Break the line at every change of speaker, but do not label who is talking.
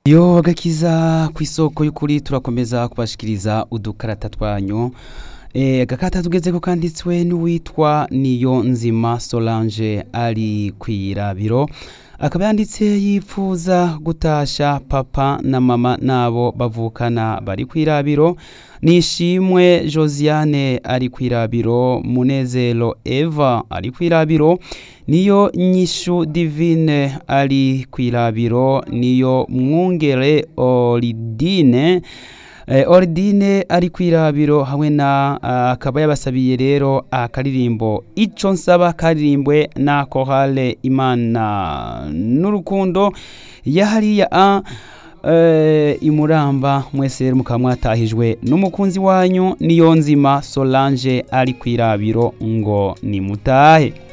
yo gakiza ku isoko y'ukuri turakomeza kubashikiriza udukarata twanyu Eh, agakata tugeze ko kanditswe n'uwitwa niyo nzima Solange ari kwirabiro akaba yanditse yipfuza gutasha papa na mama nabo bavukana bari kwirabiro nishimwe Josiane ari kwirabiro Munezero Eva ari kwirabiro niyo nyishu divine ari kwirabiro niyo mwungere Oridine Eh, Ordine ari kwirabiro hamwe na ah, akaba yabasabiye rero akaririmbo ico nsaba karirimbwe na Chorale Imana n'urukundo yahariya a eh, imuramba mwese rero mukaba mwatahijwe n'umukunzi wanyu niyo nzima Solange ari kwirabiro ngo nimutahe